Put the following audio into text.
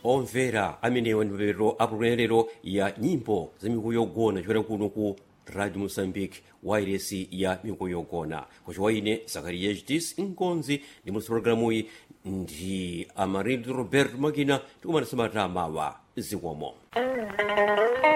omvera amenewa ndi mapeto apulumero ya nyimbo za mikuyu yogona chokera kuno ku radio moçambique wairesi ya mikuyu yogona kuchiwa ine zakariya hdis nkonzi ndi musi programuyi ndi amarildo roberto makina tikumanisa matamawa zikomo